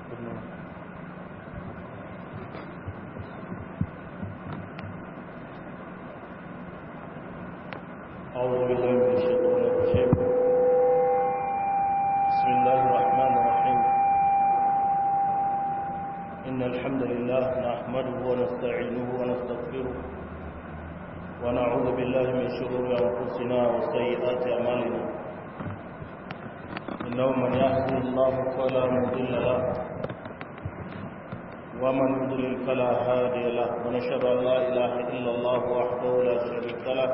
أعوذ بالله من الشيطان الرجيم بسم الله الرحمن الرحيم إن الحمد لله نحمده ونستعينه ونستغفره ونعوذ بالله من شرور أنفسنا وسيئات أعمالنا إنه من يهدي الله فلا مضل له ومن يضلل فلا هادي له ونشهد أن لا إله إلا الله وحده لا شريك له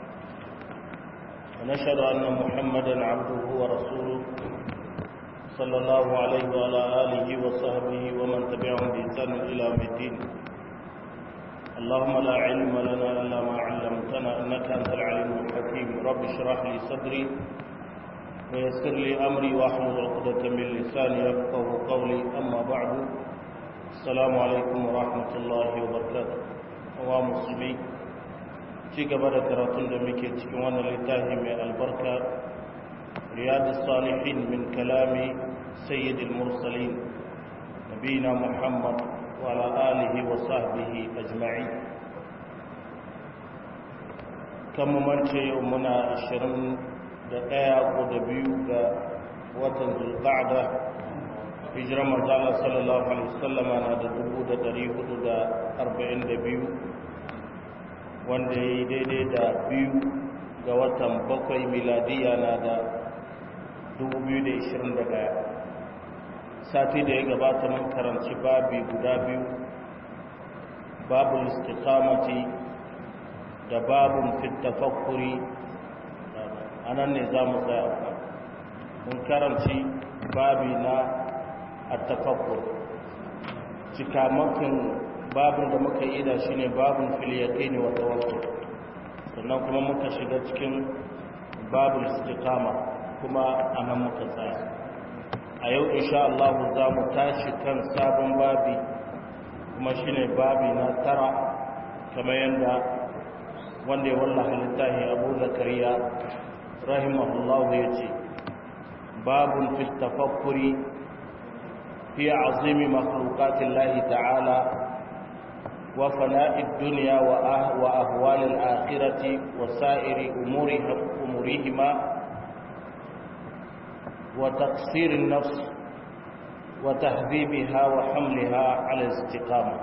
ونشهد أن محمدا عبده ورسوله صلى الله عليه وعلى آله وصحبه ومن تبعهم بإحسان إلى يوم الدين اللهم لا علم لنا إلا ما علمتنا إنك أنت العليم الحكيم رب اشرح لي صدري ويسر لي أمري واحلل عقدة من لساني يفقه قولي أما بعد السلام عليكم ورحمة الله وبركاته ومسلمين ci gaba da karatun da muke cikin wannan littafi mai albarka riyadus salihin min kalami sayyidil mursalin nabina muhammad wa ala alihi wa sahbihi ajma'in kan mance yau muna 21 ko da biyu ga watan zulqa'da hijirar manzala sallallahu alaihi wasallama na da 1442 wanda ya yi daidai da biyu ga watan bakwai miladiya na da 2021 sati da ya gabata mun karanci babi guda biyu babu istiqamati da babun fitafakkuri a nan ne za mu tsaya mun karanci babi na attafakkur cikamakin babin da muka yi da shi ne babin filiyakai ne wata wasu sannan kuma muka shiga cikin babin istikama kuma a nan muka tsaya a yau insha Allah za mu tashi kan sabon babi kuma shi ne babi na tara kamar yadda wanda ya wallaha littafi abu zakariya rahimahullahu ya ce babin fil tafakkuri fi azimi makhluqatillahi ta'ala وفناء الدنيا وأهوال الآخرة وسائر أمورها أمورهما وتقصير النفس وتهذيبها وحملها على الاستقامة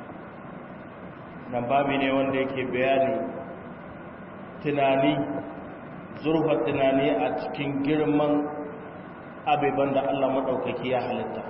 نبابي ne wanda yake bayani tunani zurfa tunani a cikin girman abiban da Allah maɗaukaki ya halitta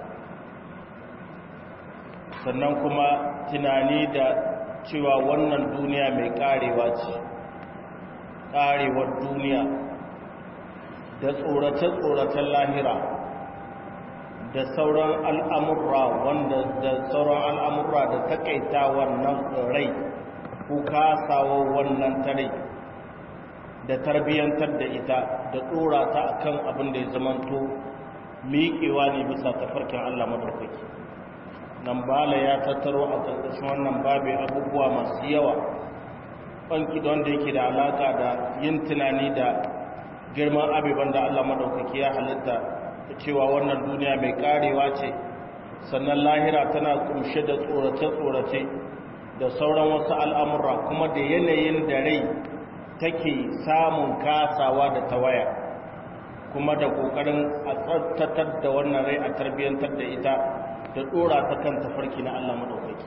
sannan kuma tunani da cewa wannan duniya mai karewa ce karewar duniya da tsorace-tsoracen lahira da sauran al'amurra wanda da sauran al'amurra da takaita wannan rai ko kasawa wannan tare da tarbiyyantar da ita da tsora ta akan abin da ya zamanto miƙewa ne bisa tafarkin Allah madaukaki nan bala ya tattaro a ƙarƙashin wannan babu abubuwa masu yawa banki da wanda yake da alaƙa da yin tunani da girman abubuwan da Allah maɗaukaki ya halitta da cewa wannan duniya mai ƙarewa ce sannan lahira tana kumshe da tsorace-tsorace da sauran wasu al'amura kuma da yanayin da rai take samun kasawa da tawaya kuma da ƙoƙarin a tsartatar da wannan rai a tarbiyyantar da ita da dora ta kan tafarki na Allah madaukaki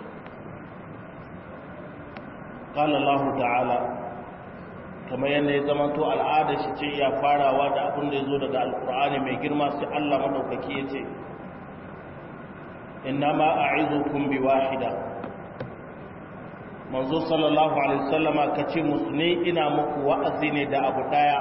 qala Allah ta'ala kamar yadda ya zama to al'ada shi ce ya farawa da abin da yazo daga alqur'ani mai girma sai Allah madaukaki yace innama a'izukum biwahida manzo sallallahu alaihi wasallama kace musu ne ina muku wa'azi ne da abu daya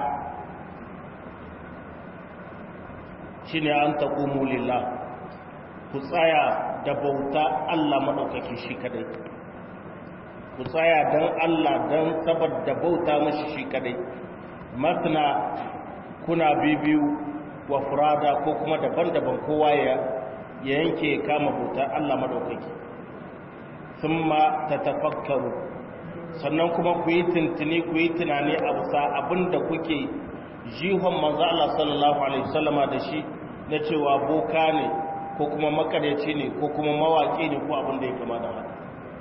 shine an taqumu lillah ku tsaya da bauta Allah maɗaukaki shi kadai ku tsaya don Allah don saboda bauta mashi shi kadai masna kuna bibiyu wa furada ko kuma daban-daban kowa ya yanke kama bauta Allah maɗaukaki sun ma ta tafakkaru sannan kuma ku yi tuntuni ku yi tunani a bisa abinda kuke jihon manzo Allah sallallahu alaihi wasallama da shi na cewa boka ne ko kuma makaryaci ne ko kuma mawaƙi ne ko abin da ya kama da haka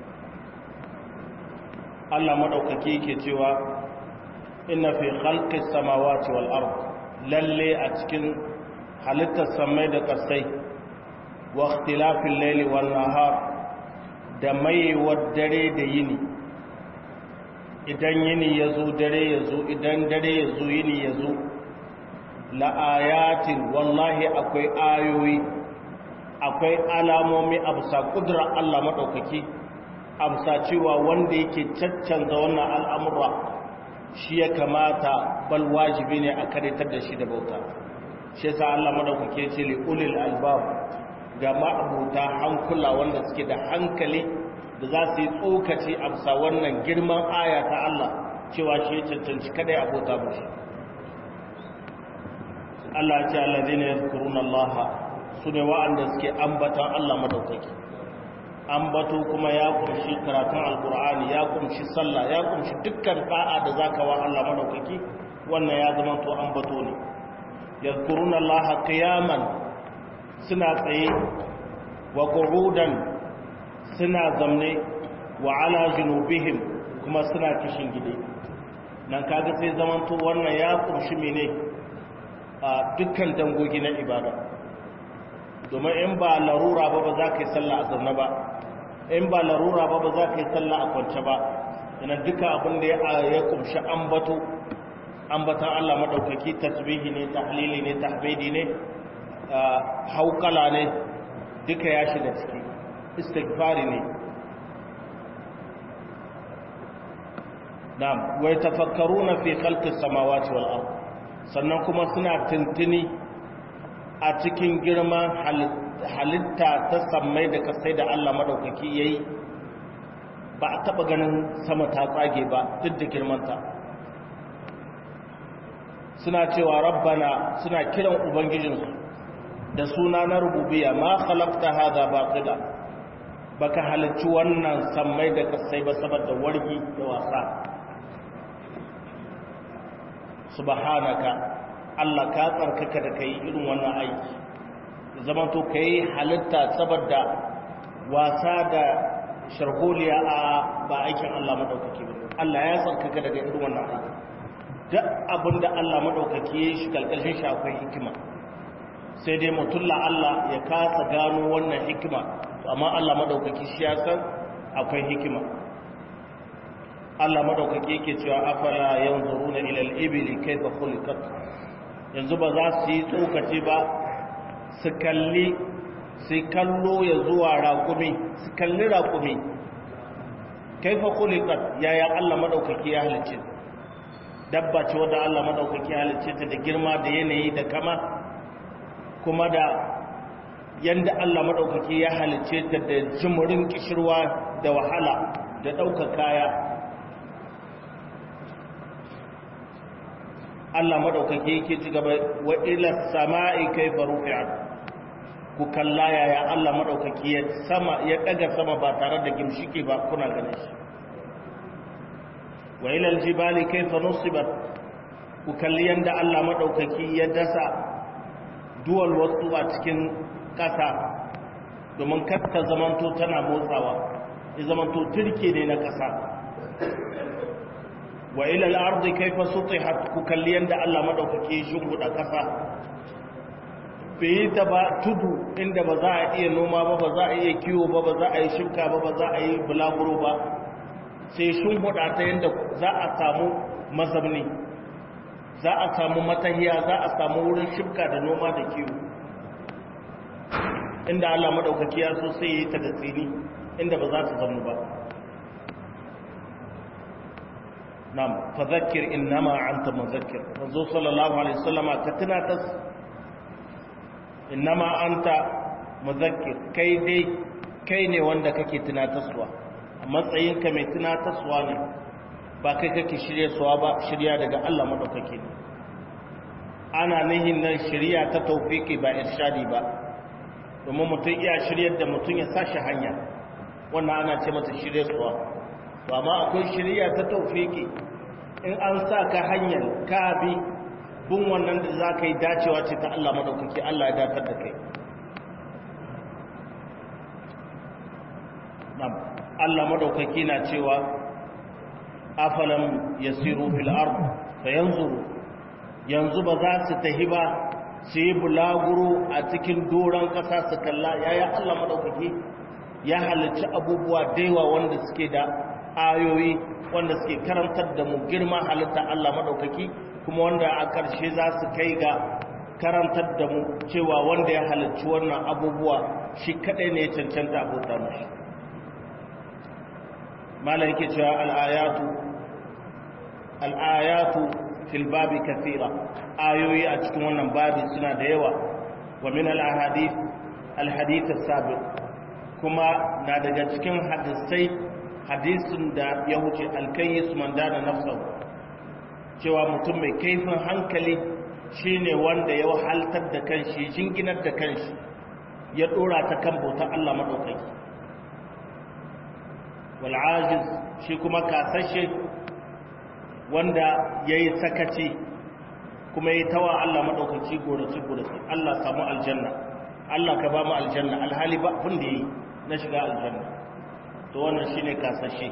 Allah maɗaukaki yake cewa inna fi khalqis samawati wal ard lalle a cikin halittar samai da ƙasai wa ikhtilafil layli wan nahar da maiwar dare da yini idan yini yazo dare yazo idan dare yazo yini yazo la ayatin wallahi akwai ayoyi akwai alamomi a bisa kudura Allah maɗaukaki a bisa cewa wanda yake caccanza wannan al'amura shi ya kamata bal wajibi ne a karitar da shi da bauta shi yasa Allah maɗaukaki ce li ulil albab ga ma'abuta hankula wanda suke da hankali da za su yi tsokaci a bisa wannan girman aya ta Allah cewa shi ya cancanci kada ya bauta mushi Allah ya ce allazina yazkuruna Allah su ne wa'anda suke ambatan Allah madaukaki ambato kuma ya kunshi karatun alkur'ani ya kunshi sallah ya kunshi dukkan da'a da zaka wa Allah madaukaki wannan ya zama to ambato ne yazkuruna Allah qiyaman suna tsaye wa qu'udan suna zamne wa ala junubihim kuma suna kishin gide nan kaga sai zaman to wannan ya kunshi mene a dukkan dangogi na ibada domin in ba larura ba ba za ka yi sallah a zaune ba in ba larura ba ba za ka yi sallah a kwance ba yana duka abin da ya kumshi ambato ambatan Allah maɗaukaki tasbihi ne tahlili ne tahmidi ne haukala ne duka ya shiga ciki istighfari ne na'am wai tafakkaruna fi khalqis samawati wal ard sannan kuma suna tuntuni a cikin girman halitta ta sammai da kasai da Allah maɗaukaki ya yi ba a taɓa ganin sama ta tsage ba duk da girmanta suna cewa rabbana suna kiran ubangijinsu da suna na rububiya ma halakta haza ba baka halicci wannan sammai da kasai ba saboda wargi da wasa subhanaka Allah ka tsarkaka da kai irin wannan aiki zama to kai halitta saboda wasa da sharholiya a ba aikin Allah madaukaki ba Allah ya tsarkaka daga irin wannan aiki duk abinda Allah madaukaki ya shi kalkashin shi akwai hikima sai dai mutulla Allah ya kasa gano wannan hikima amma Allah madaukaki shi ya san akwai hikima Allah madaukaki yake cewa afala yanzuruna ila al-ibli kayfa khuliqat yanzu ba za su yi tsokaci ba su kalli su kallo ya zuwa raƙumi su kalli raƙumi kaifa khuliqat yaya Allah madaukaki ya halicce dabba ce wadda Allah madaukaki ya halicce ta da girma da yanayi da kama kuma da yanda Allah madaukaki ya halicce ta da jimurin kishirwa da wahala da ɗaukar kaya Allah madaukake yake ci gaba wa ila sama'i kayfa rufi'at ku kalla yaya Allah madaukake ya sama ya daga sama ba tare da gimshiki ba kuna ganin shi wa ila aljibali kayfa nusibat ku kalli yanda Allah madaukake ya dasa duwal wasu a cikin kasa domin kasta zamanto tana motsawa ya zamanto turke ne na kasa wa ila al-ardi kayfa sutihat ku kalli yanda Allah madaukake shi guda kasa bai ta ba tudu inda ba za a iya noma ba ba za a iya kiwo ba ba za a yi shimka ba ba za a yi bulaguro ba sai shin huda ta yanda za a samu mazabni za a samu matahiya za a samu wurin shimka da noma da kiwo inda Allah madaukake ya so sai ya yi ta da tsini inda ba za ta zama ba nam fadhakkir innama anta mudhakkir manzo sallallahu alaihi wasallama ka tunatas innama anta mudhakkir kai dai kai ne wanda kake tunataswa a matsayinka mai tunataswa ne ba kai kake shirye suwa ba shirya daga Allah madaukake ne ana nihin nan shirya ta tawfiki ba irshadi ba domin mutum iya shiryar da mutum ya sashi hanya wannan ana ce mata shirye suwa to amma akwai shirya ta taufiki in an sa ka hanyar ka bi bin wannan da za ka yi dacewa ce ta Allah madaukaki Allah ya datar da kai Allah madaukaki na cewa afalam yasiru fil ard fayanzuru yanzu ba za su tahi ba su yi bulaguro a cikin doron ƙasa su kalla yaya Allah madaukaki ya halicci abubuwa daiwa wanda suke da ayoyi wanda suke karantar da mu girma halitta Allah madaukaki kuma wanda a ƙarshe za su kai ga karantar da mu cewa wanda ya halicci wannan abubuwa shi kadai ne ya cancanta abota mashi malam yake cewa al'ayatu al'ayatu fil babi kathira ayoyi a cikin wannan babi suna da yawa wa min al ahadith al hadith as-sabiq kuma na daga cikin hadisai hadisin da ya wuce al-kayyis man dana nafsahu cewa mutum mai kaifin hankali shine wanda ya wahaltar da kanshi jinginar da kanshi ya dora ta kan bautar Allah madaukaki wal ajiz shi kuma kasashe wanda yayi sakaci kuma yayi tawa Allah madaukaki gorace gorace Allah samu aljanna Allah ka ba mu aljanna alhali ba abin da yayi na shiga aljanna to wannan shine kasashe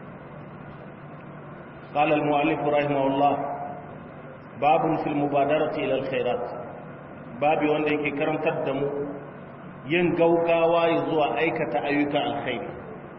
قال المؤلف رحمه الله باب في المبادرة إلى الخيرات بابي wanda yake karantar da mu yin gaugawa zuwa aikata ayyukan alkhairi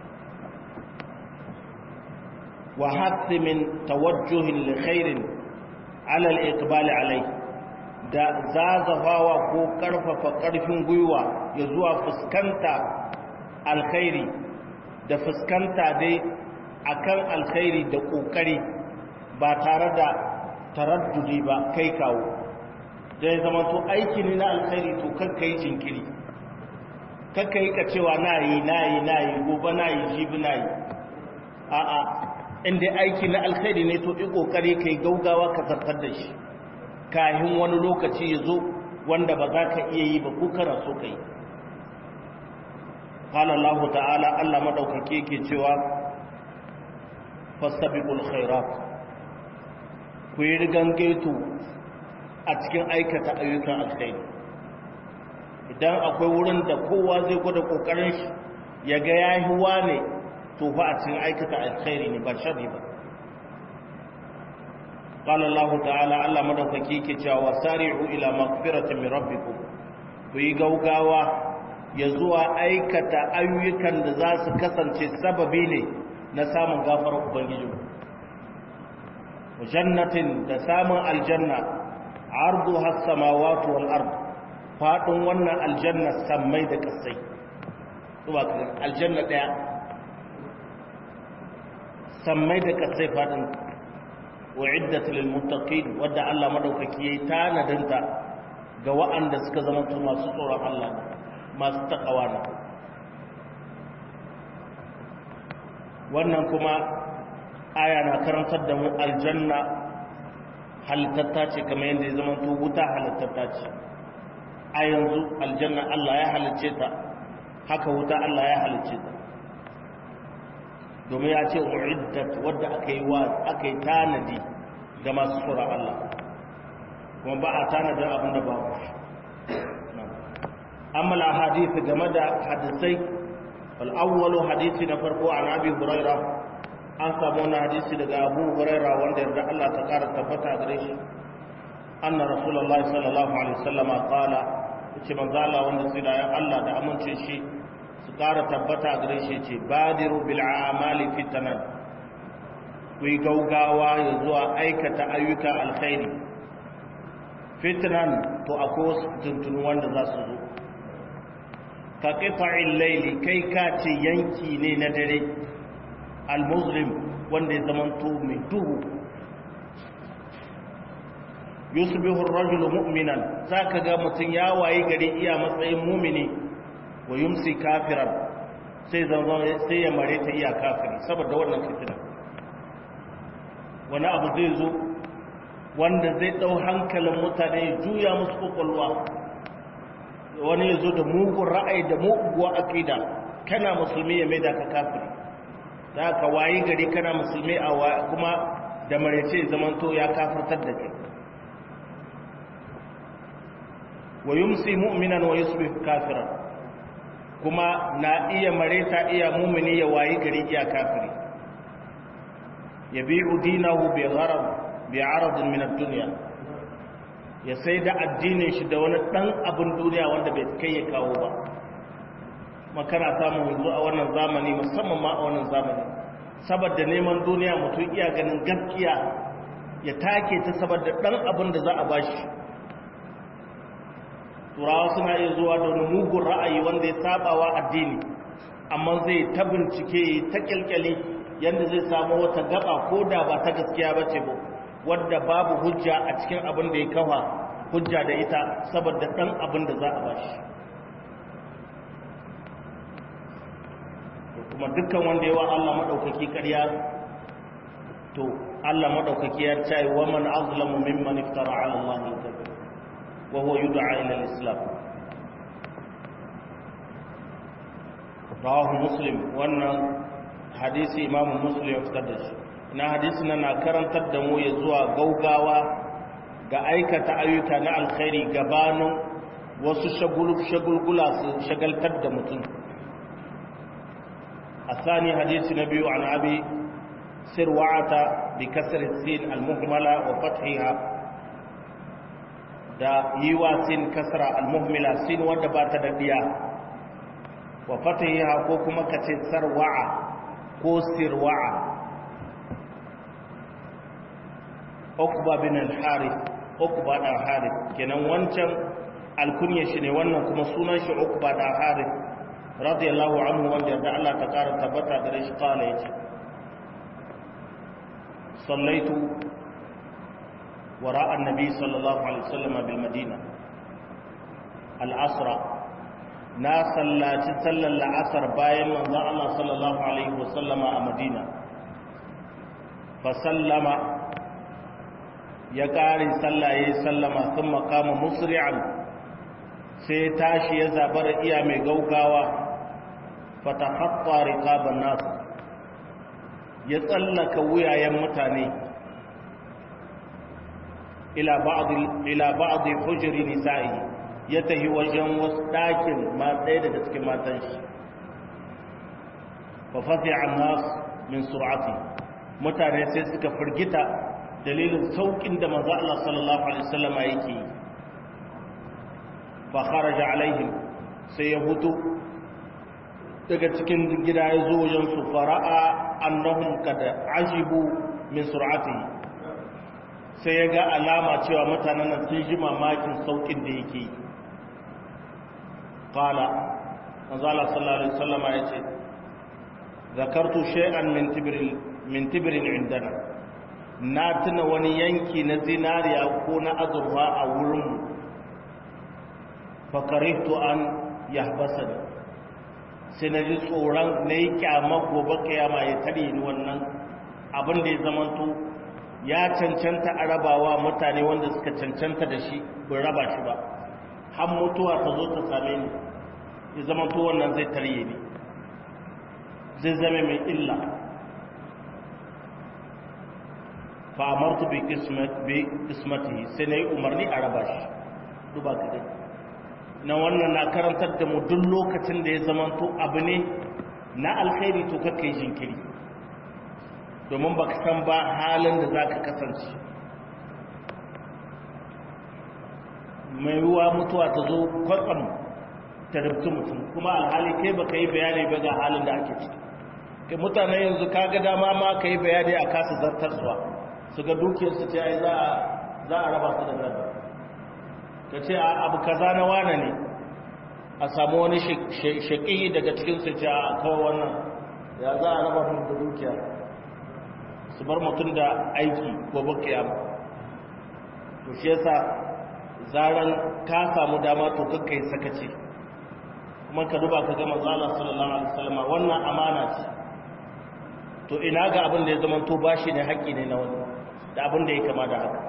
wa hathi min tawajjuhin li khairin ala al-iqbal alai da zazafawa ko karfafa karfin gwiwa ya zuwa fuskanta alkhairi da fuskanta dai akan alkhairi da kokari ba tare da taraddudi ba kai kawo dai zama to aiki ne na alkhairi to kakka yi jinkiri kakka yi ka cewa na yi na yi na yi gobe na yi jibi na yi a'a inda aiki na alkhairi ne to yi kokari kai gaugawa ka zartar da shi kahin wani lokaci ya zo wanda ba za ka iya yi ba ko kana so ka yi قال الله تعالى الله مدوكake yake cewa fastabiqul khairat ku yi rigangeto a cikin aikata ayyukan alkhairi idan akwai wurin da kowa zai gwada kokarin shi ya ga yayi wane to fa a cikin aikata alkhairi ne ba sharri ba قال الله تعالى الله مدوكake yake cewa sari'u ila maghfiratin min rabbikum ku yi gaugawa ya zuwa aikata ayyukan da za su kasance sababi ne na samun gafarar ubangiji jannatin da samun aljanna ardu has-samawati wal ard fadin wannan aljanna sammai da kasai zuwa aljanna daya sammai da kasai fadin wa'iddat lil muttaqin wadda Allah madaukaki yayi tanadinta ga wa'anda suka zama masu tsoron Allah masu takawa ne wannan kuma aya na karantar da mu aljanna halittatta ce kamar yadda ya zama to wuta halittatta ce a yanzu aljanna Allah ya halicce ta haka wuta Allah ya halicce ta domin ya ce uiddat wadda aka yi wa aka yi tanadi ga masu tsoron Allah kuma ba a tanadin abin da babu shi amma al-ahadith game da hadisai al-awwalu hadisi na farko an abi huraira an samu wani hadisi daga abu huraira wanda yarda Allah ta kara tabbata gare shi anna rasulullahi sallallahu alaihi wasallama qala yace manzo Allah wanda sai da Allah da amincin shi su kara tabbata gare shi yace badiru bil a'mali fitanan ku yi gaugawa ya zuwa aikata ayyukan alkhairi fitnan to akwai wasu tuntunu wanda za su zo ka ƙifa'in laili kai ka ce yanki ne na dare al-muslim wanda ya zamanto mai duhu yusbihu ar-rajulu mu'minan zaka ga mutun ya waye gari iya matsayin mumini wa yumsi kafiran sai zama sai ya mare ta iya kafiri saboda wannan fitina wani abu zai zo wanda zai dau hankalin mutane ya juya musu kokolwa wani ya zo da mugun ra'ayi da muguwa akida kana musulmi ya maida ka kafiri za ka wayi gari kana musulmi a kuma da marece zamanto ya kafirtar da kai wa yumsi mu'minan wa yusbih kafiran kuma na iya mareta iya mumini ya wayi gari iya kafiri ya bi udinahu bi gharad bi aradin min ad-dunya ya sai da addinin shi da wani dan abin duniya wanda bai kai ya kawo ba makana samun yanzu a wannan zamani musamman ma a wannan zamani saboda neman duniya mutum iya ganin gaskiya ya take ta saboda dan abin da za a bashi turawa suna iya zuwa da wani mugun ra'ayi wanda ya sabawa addini amma zai ta bincike ta kyalkyali yadda zai samu wata gaba ko da ba ta gaskiya ba ce ba wadda babu hujja a cikin abin da ya kawa hujja da ita saboda dan abin da za a bashi kuma dukkan wanda yawa Allah madaukaki ƙarya to Allah madaukaki ya ce wa man azlamu mimman iftara ala Allah al-kadhib wa huwa yud'a ila al-islam rawahu muslim wannan hadisi imamu muslim ya fitar da shi na hadisi na karantar da mu ya zuwa gaugawa ga aikata ayyuka na alkhairi gabanin wasu shagulgula su shagaltar da mutum الثاني حديث نبي عن أبي سروعة بكسر السين المهملة وفتحها دا يوا سين كسر المهملة سين ودبات دبيا وفتحها كوكما كتير سروعة كو سروعة أقبى بن الحارث أقبى بن الحارث كنا وانشان الكنية شني وانا كما سنة أقبى بن الحارث radiyallahu anhu wanda da Allah ta kara tabbata gare shi kala yace sallaitu wara annabi sallallahu alaihi wasallam bil madina al asra na sallaci sallar la'asar bayan manzon Allah sallallahu alaihi wasallama a madina fa sallama ya kare sallaye sallama thumma qama musri'an sai tashi ya zabar iya mai gaugawa fatahatta riqaban nas ya tsallaka wuyayen mutane ila ba'd ila ba'd hujri nisa'i ya tahi wajen wasu dakin ma ɗaya daga cikin matan shi fa fasi'a nas min sur'ati mutane sai suka firgita dalilin saukin da manzo Allah sallallahu alaihi wasallam yake yi fa kharaja alaihim sai ya hutu daga cikin gida ya zo wajen su fara'a annahum kada ajibu min sur'atihi sai ya ga alama cewa mutanen nan sun ji mamakin saukin da yake yi qala manzala sallallahu alaihi wasallam ya ce zakartu shay'an min tibrin min tibrin indana na tuna wani yanki na zinariya ko na azurfa a wurinmu fakarihtu an yahbasani sai na ji tsoron na yi kyama gobe kiyama ya tare ni wannan abin da ya zamanto ya cancanta a rabawa mutane wanda suka cancanta da shi bin raba shi ba har mutuwa ta zo ta same ni ya zamanto wannan zai tarye ni zai zame mai illa fa amartu bi kismatihi sai na yi umarni a raba shi duba ka dai na wannan na karantar da mu duk lokacin da ya zamanto abu ne na alkhairi to kakka yi jinkiri domin baka san ba halin da za ka kasance mai ruwa mutuwa ta zo kwatsam ta rubtu mutum kuma alhali kai baka yi bayani ba ga halin da ake ciki kai mutane yanzu ka ga dama ma ka yi bayani a kasa zartarsuwa su ga dukiyarsu ce ai za a raba su da gaba ka ce abu kaza na wane ne a samu wani shaƙi daga cikinsu ce a kawo wannan ya za a raba mun da dukiya su bar mutum da aiki gobe kiyama to shi yasa zaran ka samu dama to kakka yi sakaci kuma ka duba ka gama zala sallallahu alaihi wasallam wannan amana ce to ina ga abin da ya zama to bashi ne haƙƙi ne na wani da abin da ya kama da haka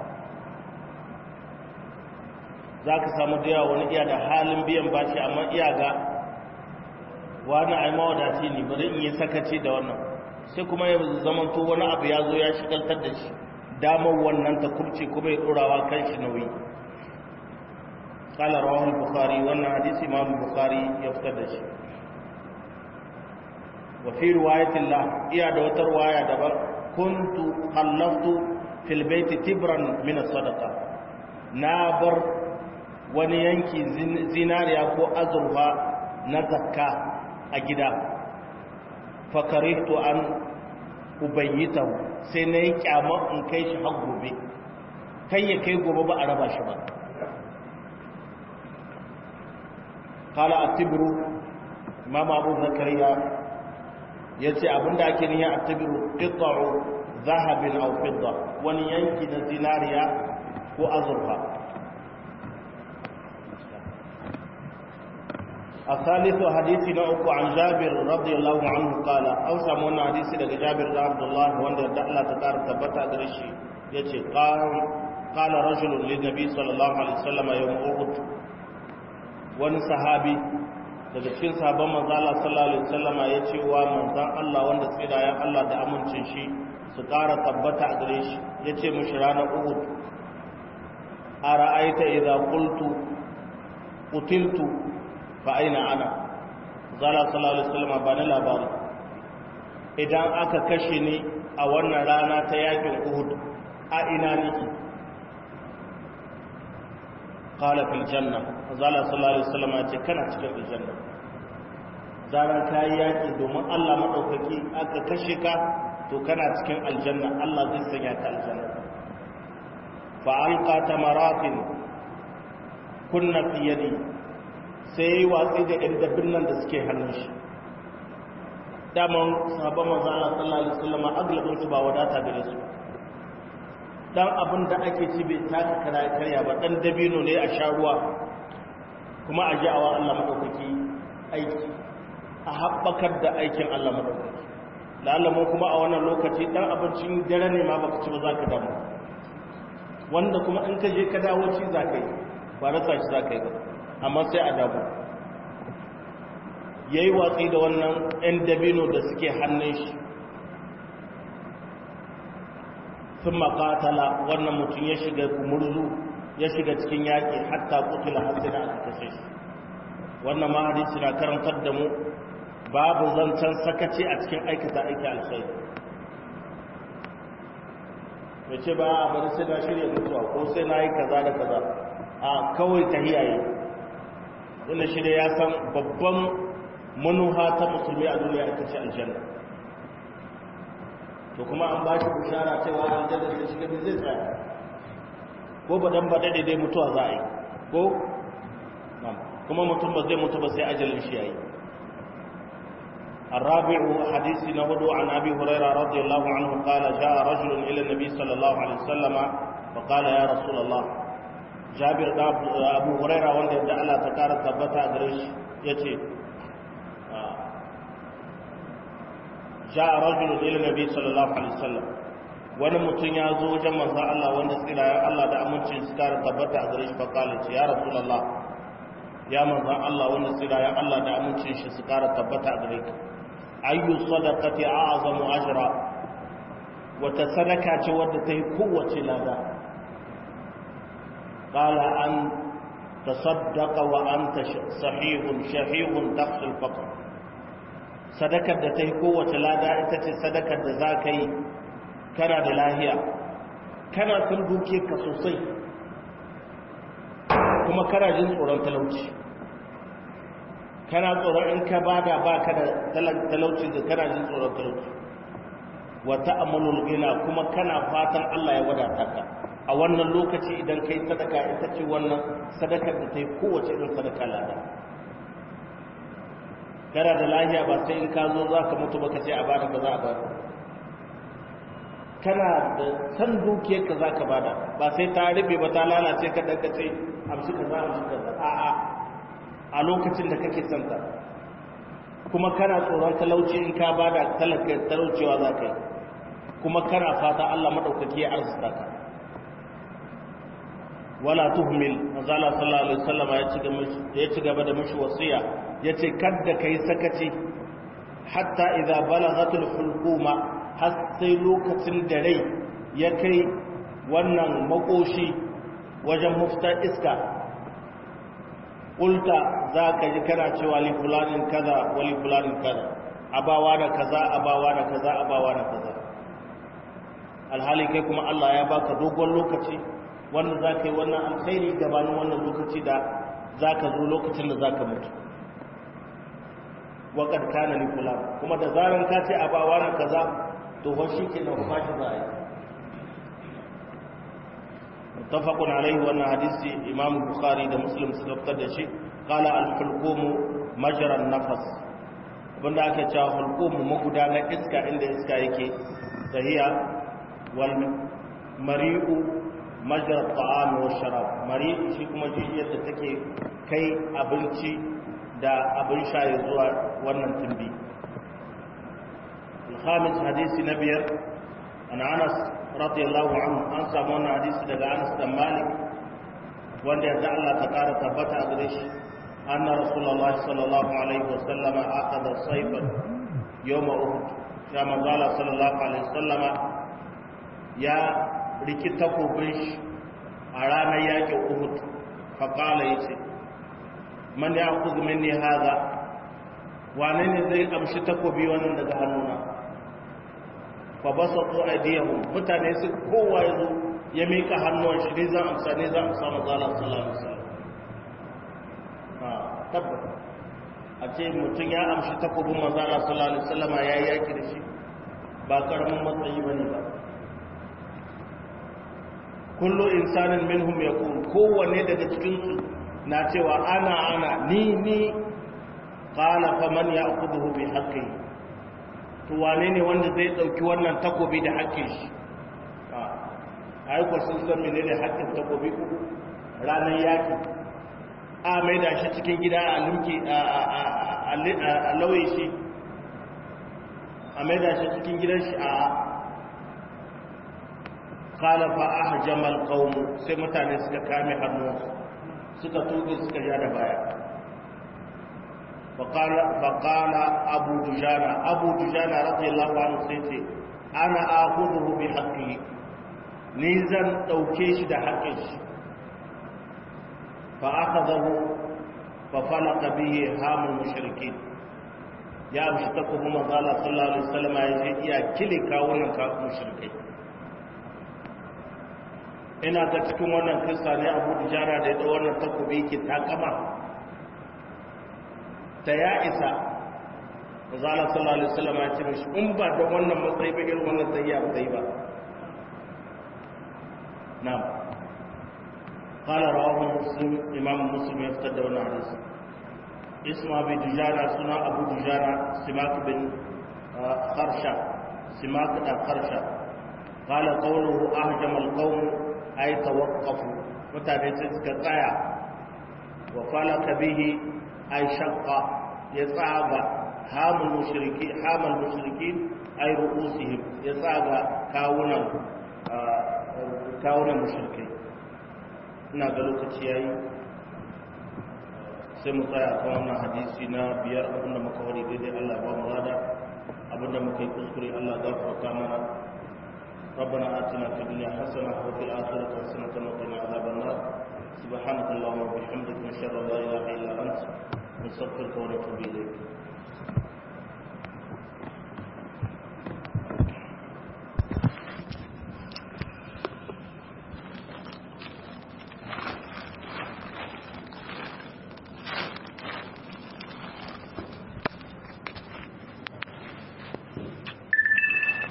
za ka samu da yawa wani iya da halin biyan bashi amma iya ga wani a mawadaci ne bari in yi sakaci da wannan sai kuma ya zama to wani abu ya zo ya shigaltar da shi damar wannan ta kubce kuma ya ɗorawa kan shi nauyi قال رواه البخاري wannan hadisi imam bukhari ya fitar da shi wa fi riwayatin la iya da wata riwaya daban kuntu khallaftu fil baiti tibran min sadaqa na bar wani yanki zinariya ko azurfa na zakka a gida fakarihtu an ubayyitahu sai na yi kyamar in kai shi har gobe kai ya kai gobe ba a raba shi ba kala a tibiru mama abu zakariya ya ce abinda ake niya a tibiru ƙittaro zahabin au fidda wani yanki na zinariya ko azurfa الثالث حديث نوك عن جابر رضي الله عنه قال أو سامونا حديث لك جابر عبد الله وان دعلا تكار تبتا درشي يتي قال قال رجل للنبي صلى الله عليه وسلم يوم أحد wani sahabi daga cikin sahabban manzo Allah sallallahu alaihi wasallam ya ce wa manzon Allah wanda tsirayen Allah da amincin shi su ƙara tabbata a gare shi yace mushi ranar Uhud ara'aita idza qultu qutiltu fa aina ana zala sallallahu alaihi wasallam ba ni labari idan aka kashe ni a wannan rana ta yakin Uhud a ina nake qala fil janna zala sallallahu alaihi wasallam ya ce kana cikin aljanna zaran kai yaki domin Allah madaukaki aka kashe ka to kana cikin aljanna Allah zai sanya ka aljanna fa alqa tamaratin kunna fi yadi sai yi watsi da ɗan dabbin nan da suke hannun shi daman sahabban manzo Allah sallallahu alaihi wasallam aglabin su ba wadata gare su dan abin da ake ci bai taka kara karya ba dan dabino ne a sha ruwa kuma a ja'awa Allah madaukaki aiki a haɓakar da aikin Allah madaukaki lalamu kuma a wannan lokaci dan abincin dare ne ma baka ci ba zaka damu wanda kuma in ka je ka dawo ci zaka yi ba rasa shi zaka yi ba amma sai a dabu ya yi watsi da wannan 'yan dabino da suke hannun shi sun makatala wannan mutum ya shiga kumurzu ya shiga cikin yaƙi hatta kutula hasina a kashe shi wannan ma hadisi na karantar da mu babu zancen sakaci a cikin aikata aiki alkhairi ya ce ba a bari sai na shirya mutuwa ko sai na yi kaza da kaza a kawai ta hiyaye wanda shi da ya san babban manuha ta musulmi a duniya ita ce aljanna to kuma an ba shi bishara cewa aljanna sai shiga bi zai tsaya ko ba dan ba dade dai mutuwa za a yi ko kuma mutum ba zai mutu ba sai ajalin shi yayi الرابع حديث نهض عن أبي هريرة رضي الله عنه قال جاء رجل إلى النبي صلى الله عليه وسلم فقال يا رسول الله jabir da abu huraira wanda yadda Allah ta kara tabbata a gare shi ya ce ja a rajulun ila nabi sallallahu alaihi wasallam wani mutum ya zo wajen manzan Allah wanda tsirayen Allah da amincin su kara tabbata a gare shi fakalin ce ya rasulallah ya manzan Allah wanda tsirayen Allah da amincin shi su kara tabbata a gare ka ayyu sadaqati a'zamu ajra wata sadaka ce wadda ta yi kowace lada قال أن تصدق وأنت صحيح شحيح تخشى الفقر sadakar da ta yi kowace lada ita ce sadakar da za ka yi kana da lahiya kana sun duke ka sosai kuma kana jin tsoron talauci kana tsoron in ka bada ba ka da talauci da kana jin tsoron talauci wata amalul gina kuma kana fatan Allah ya wadata ka a wannan lokaci idan kai sadaka ita ce wannan sadakar da ta yi kowace irin sadaka lada kana da lahiya ba sai in ka zo za ka mutu baka ce a bada ba za a bada kana da san dukiyar ka za ka bada ba sai ta rufe ba ta lalace ka daga ce amshi ka za amshi ka za a'a a lokacin da kake santa kuma kana tsoron talauci in ka bada talaka talaucewa za ka yi kuma kana fata Allah madaukaki ya arzuta ka wala tuhmil manzala sallallahu alaihi wasallam ya ci gaba ya ci gaba da mishi wasiya yace kadda kai sakaci hatta idza balagatul hulquma har sai lokacin da rai ya kai wannan makoshi wajen mufta iska ulta za ka ji kana cewa li fulanin kaza wa li fulanin kaza abawa da kaza abawa da kaza abawa da kaza alhali kai kuma Allah ya baka dogon lokaci wanda za ka yi wannan alkhairi gabanin wannan lokaci da za ka zo lokacin da za ka mutu waƙar kana ni kula kuma da zaran ka ce abawa da kaza to ho shi ke nan kuma shi za a yi mutafakun alaihi wannan hadisi imamu bukhari da muslim suka fitar da shi qala al-hulqumu majran nafas abinda ake cewa hulqumu magudanar iska inda iska yake tahiya wal mari'u majra ta'am wa sharab mari'u shi kuma jijiyar da take kai abinci da abin sha ya zuwa wannan tumbi الخامس حديث نبير عن انس رضي الله عنه an samu wannan hadisi daga Anas dan Malik wanda ya Allah ta kara tabbata a gare shi anna rasulullahi sallallahu alaihi wasallam aqada sayfan yawm uhud ya manzala sallallahu alaihi wasallama ya riki takobin shi a ranar yakin uhud fa qala yace man ya'khudh minni hadha wane ne zai amshi takobi wannan daga hannuna fa basatu aydiyahum mutane su kowa yazo ya mika hannuwan shi ne zan amsa ne zan amsa manzo Allah sallallahu alaihi wasallam ha tabbata a ce mutum ya amshi takobin manzo Allah sallallahu alaihi wasallam ya yi yaki da shi ba karamin matsayi bane ba kullu insanin minhum yaqul kowanne daga cikin su na cewa ana ana ni ni qala faman ya'khudhu bi haqqihi to wane ne wanda zai dauki wannan takobi da haƙƙin shi ai ko sun san menene haƙƙin takobi ku ranar yaki a mai da shi cikin gida a limki a lauye shi a mai da shi cikin gidan shi a qala fa ahjama alqawm sai mutane suka kame hannuwansu suka tuge suka ja da baya فقال فقال ابو دجانه ابو دجانه رضي الله عنه سيتي انا اخذه بحقه ni zan dauke shi da haƙƙin shi fa akhadahu fa falaqa bihi hamul mushrikin ya amshi ta kuma manzo Allah sallallahu alaihi wasallam ya ce iya kile kawunan ka mushrikai ina ga cikin wannan kissa ne Abu Dujana da ya wannan takobi yake takama ta ya isa zala sallallahu alaihi wasallam ya ce mishi in ba da wannan matsayi ba irin wannan sai ya ba sai ba na'am qala rawahu muslim imam muslim ya fitar da wannan hadisi ismu abi dujana suna abu dujana simak bin kharsha simak da kharsha qala qawluhu ahjama alqawm ay tawaqqafu mutane sai suka tsaya wa falaka bihi ay shaqqa ya tsaga hamul mushriki hamal mushrikin ay ru'usihim ya tsaga kawunan kawunan mushrikai ina ga lokaci yayi sai mu tsaya kan wannan hadisi na biyar abinda muka wari daidai Allah ba mu rada abinda muka yi kuskure Allah gafarta mana ربنا آتنا في الدنيا حسنة وفي الآخرة حسنة وقنا عذاب النار سبحانك اللهم وبحمدك نشهد أن لا إله إلا أنت نستغفرك ونتوب إليك